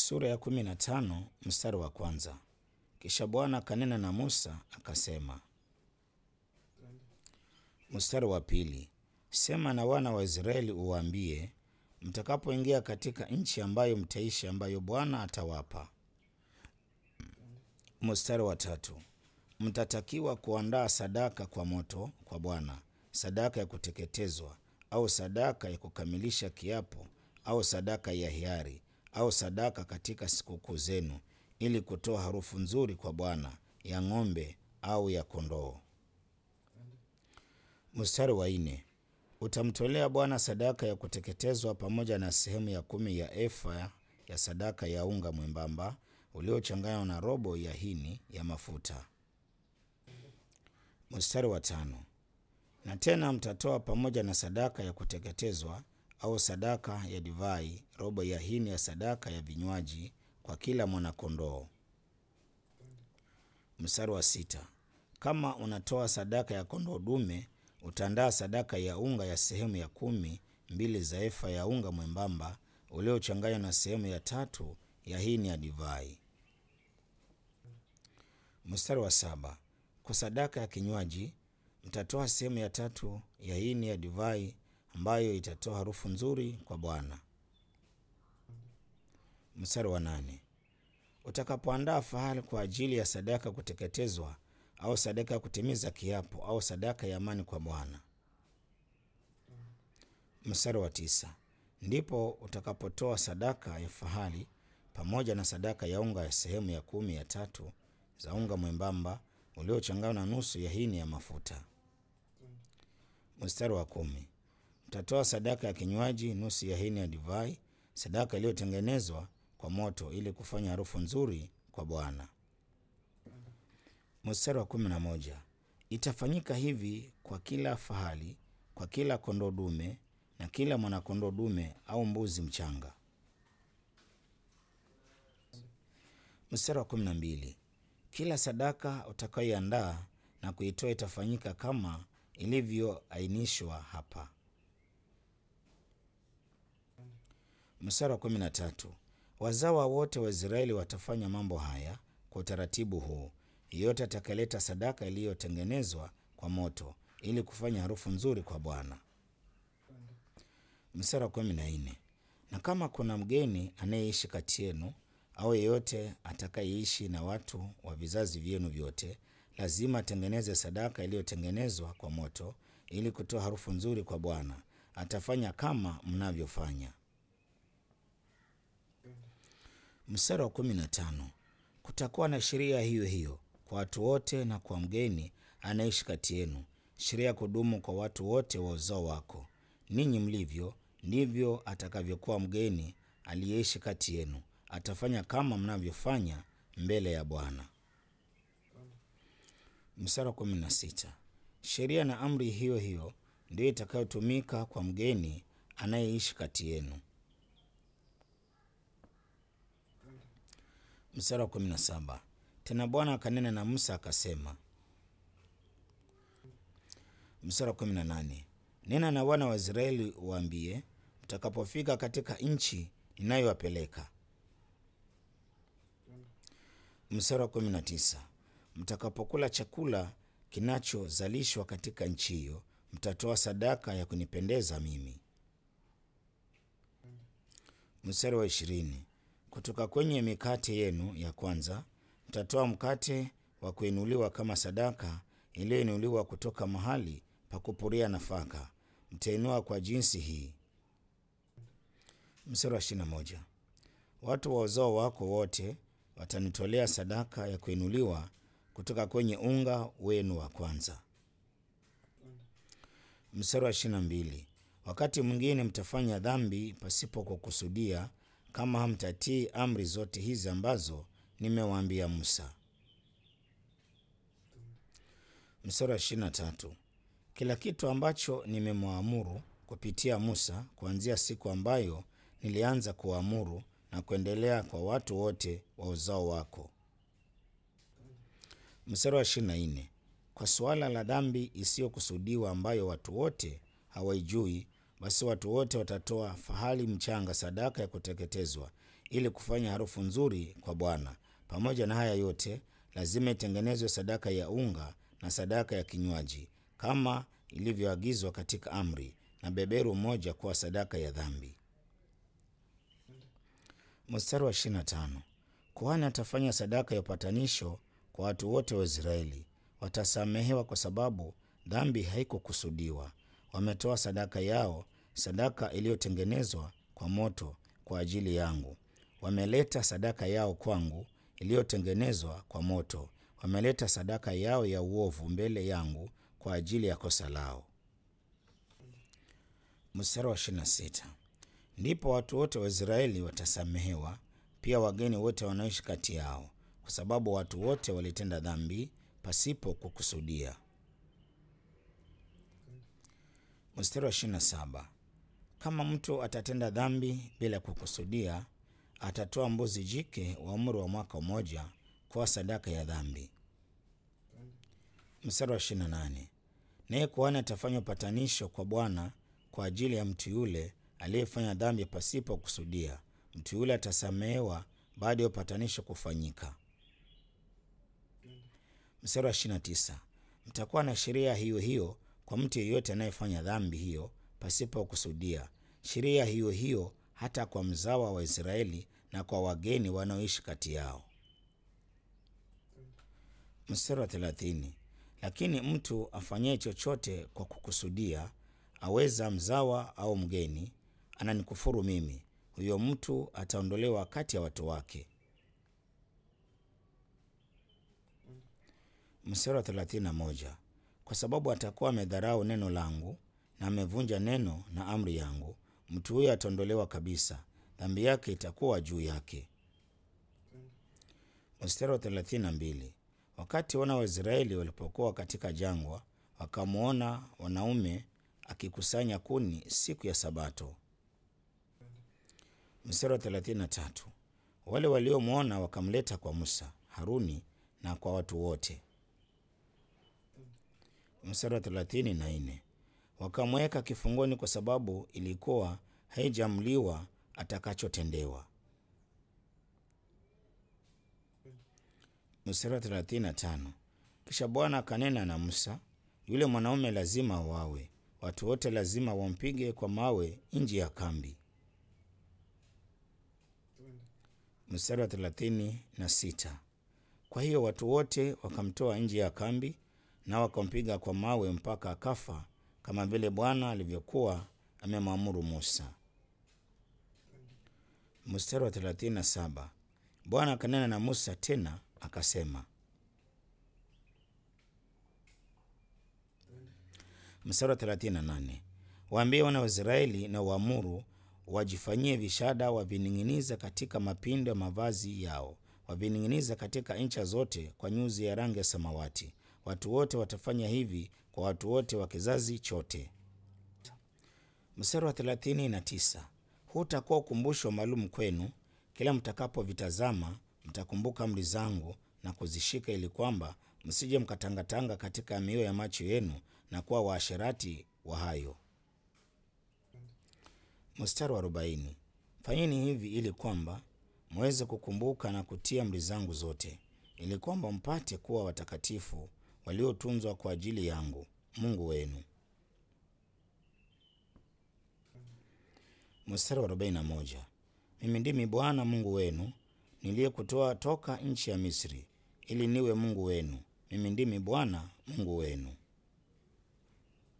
Sura ya kumi na tano mstari wa kwanza. Kisha Bwana akanena na Musa akasema. Mstari wa pili. Sema na wana wa Israeli uwaambie, mtakapoingia katika nchi ambayo mtaishi, ambayo Bwana atawapa. Mstari wa tatu. Mtatakiwa kuandaa sadaka kwa moto kwa Bwana, sadaka ya kuteketezwa au sadaka ya kukamilisha kiapo au sadaka ya hiari au sadaka katika sikukuu zenu, ili kutoa harufu nzuri kwa Bwana, ya ng'ombe au ya kondoo. Mstari wa nne. Utamtolea Bwana sadaka ya kuteketezwa pamoja na sehemu ya kumi ya efa ya sadaka ya unga mwembamba uliochanganywa na robo ya hini ya mafuta. Mstari wa tano. Na tena mtatoa pamoja na sadaka ya kuteketezwa au sadaka ya divai robo ya hini ya sadaka ya vinywaji kwa kila mwanakondoo. Mstari wa sita. Kama unatoa sadaka ya kondoo dume, utaandaa sadaka ya unga ya sehemu ya kumi mbili za efa ya unga mwembamba uliochanganywa na sehemu ya tatu ya hini ya divai. Mstari wa saba. Kwa sadaka ya kinywaji mtatoa sehemu ya tatu ya hini ya divai ambayo itatoa harufu nzuri kwa Bwana. Mstari wa nane. Utakapoandaa fahali kwa ajili ya sadaka ya kuteketezwa au sadaka ya kutimiza kiapo au sadaka ya amani kwa Bwana. Mstari wa tisa. Ndipo utakapotoa sadaka ya fahali pamoja na sadaka ya unga ya sehemu ya kumi ya tatu za unga mwembamba uliochanganywa na nusu ya hini ya mafuta. Mstari wa kumi. Mtatoa sadaka ya kinywaji nusu ya hini ya divai, sadaka iliyotengenezwa kwa moto ili kufanya harufu nzuri kwa Bwana. Mstari wa kumi na moja. Itafanyika hivi kwa kila fahali, kwa kila kondoo dume na kila mwanakondoo dume au mbuzi mchanga. Mstari wa kumi na mbili. Kila sadaka utakayoiandaa na kuitoa itafanyika kama ilivyoainishwa hapa. Mstari wa kumi na tatu. Wazawa wote wa Israeli watafanya mambo haya kwa utaratibu huu. Yeyote atakayeleta sadaka iliyotengenezwa kwa moto ili kufanya harufu nzuri kwa Bwana. Mstari wa kumi na nne. Na kama kuna mgeni anayeishi kati yenu au yeyote atakayeishi na watu wa vizazi vyenu vyote, lazima atengeneze sadaka iliyotengenezwa kwa moto ili kutoa harufu nzuri kwa Bwana. Atafanya kama mnavyofanya. Mstari wa kumi na tano. Kutakuwa na sheria hiyo hiyo kwa watu wote na kwa mgeni anaishi kati yenu, sheria ya kudumu kwa watu wote wa uzao wako. Ninyi mlivyo ndivyo atakavyokuwa mgeni aliyeishi kati yenu, atafanya kama mnavyofanya mbele ya Bwana. Mstari wa kumi na sita. Sheria na amri hiyo hiyo ndiyo itakayotumika kwa mgeni anayeishi kati yenu. Mstari wa kumi na saba. Tena Bwana akanena na Musa akasema. Mstari wa kumi na nane. Nena na wana wa Israeli uwaambie, mtakapofika katika nchi ninayowapeleka. Mstari wa kumi na tisa. Mtakapokula chakula kinachozalishwa katika nchi hiyo, mtatoa sadaka ya kunipendeza mimi. Mstari wa ishirini. Kutoka kwenye mikate yenu ya kwanza mtatoa mkate wa kuinuliwa kama sadaka iliyoinuliwa kutoka mahali pa kupuria nafaka, mtainua kwa jinsi hii. Mstari wa ishirini na moja. Watu wa uzao wako wote watanitolea sadaka ya kuinuliwa kutoka kwenye unga wenu wa kwanza. Mstari wa ishirini na mbili. Wakati mwingine mtafanya dhambi pasipo kukusudia kama hamtatii amri zote hizi ambazo nimewaambia Musa. Mstari wa ishirini na tatu. Kila kitu ambacho nimemwamuru kupitia Musa kuanzia siku ambayo nilianza kuamuru na kuendelea kwa watu wote wa uzao wako. Mstari wa ishirini na nne. Kwa suala la dhambi isiyokusudiwa ambayo watu wote hawaijui, basi watu wote watatoa fahali mchanga sadaka ya kuteketezwa ili kufanya harufu nzuri kwa Bwana. Pamoja na haya yote, lazima itengenezwe sadaka ya unga na sadaka ya kinywaji kama ilivyoagizwa katika amri, na beberu moja kuwa sadaka ya dhambi. Mstari wa 25. Kuhani atafanya sadaka ya upatanisho kwa watu wote wa Israeli. Watasamehewa kwa sababu dhambi haikukusudiwa. Wametoa sadaka yao, sadaka iliyotengenezwa kwa moto kwa ajili yangu. Wameleta sadaka yao kwangu iliyotengenezwa kwa moto. Wameleta sadaka yao ya uovu mbele yangu kwa ajili ya kosa lao. Mstari wa 26. Ndipo watu wote wa Israeli watasamehewa, pia wageni wote wanaoishi kati yao, kwa sababu watu wote walitenda dhambi pasipo kukusudia. Mstari wa 27. Kama mtu atatenda dhambi bila kukusudia, atatoa mbuzi jike wa umri wa mwaka mmoja kwa sadaka ya dhambi. Mstari wa 28. Naye kuhani atafanya upatanisho kwa Bwana kwa ajili ya mtu yule aliyefanya dhambi pasipo kusudia. Mtu yule atasamehewa baada ya upatanisho kufanyika. Mstari wa 29. Mtakuwa na sheria hiyo hiyo kwa mtu yeyote anayefanya dhambi hiyo pasipo kusudia, sheria hiyo hiyo hata kwa mzawa wa Israeli na kwa wageni wanaoishi kati yao. Mstari wa 30. Lakini mtu afanyaye chochote kwa kukusudia, aweza mzawa au mgeni, ananikufuru mimi, huyo mtu ataondolewa kati ya watu wake. Mstari wa 31. Kwa sababu atakuwa amedharau neno langu na amevunja neno na amri yangu, mtu huyo ataondolewa kabisa, dhambi yake itakuwa juu yake. Mstari wa 32. Wakati wana wa Israeli walipokuwa katika jangwa, wakamwona wanaume akikusanya kuni siku ya Sabato. Mstari wa 33. Wale waliomwona wakamleta kwa Musa, Haruni na kwa watu wote. Mstari wa 34. Wakamweka kifungoni kwa sababu ilikuwa haijamliwa atakachotendewa. Mstari wa 35. Kisha Bwana akanena na Musa, yule mwanaume lazima wawe, watu wote lazima wampige kwa mawe nje ya kambi. Mstari wa 36. Kwa hiyo watu wote wakamtoa nje ya kambi na wakampiga kwa mawe mpaka akafa, kama vile Bwana alivyokuwa amemwamuru Musa. Mstari wa 37. Bwana akanena na Musa tena akasema. Mstari wa 38. Waambie wana wa Israeli na waamuru wajifanyie vishada, wavining'iniza katika mapindo ya mavazi yao, wavining'iniza katika ncha zote kwa nyuzi ya rangi ya samawati. Watu wote watafanya hivi kwa watu wote wa kizazi chote. Mstari wa 39. Huu utakuwa ukumbusho maalum kwenu, kila mtakapovitazama mtakumbuka amri zangu na kuzishika, ili kwamba msije mkatangatanga katika mioyo ya macho yenu na kuwa waasherati wa hayo. Mstari wa arobaini. Fanyeni hivi ili kwamba mweze kukumbuka na kutia amri zangu zote, ili kwamba mpate kuwa watakatifu waliotunzwa kwa ajili yangu Mungu wenu. Mstari wa arobaini na moja. Mimi ndimi Bwana Mungu wenu niliyekutoa toka nchi ya Misri, ili niwe Mungu wenu. Mimi ndimi Bwana Mungu wenu.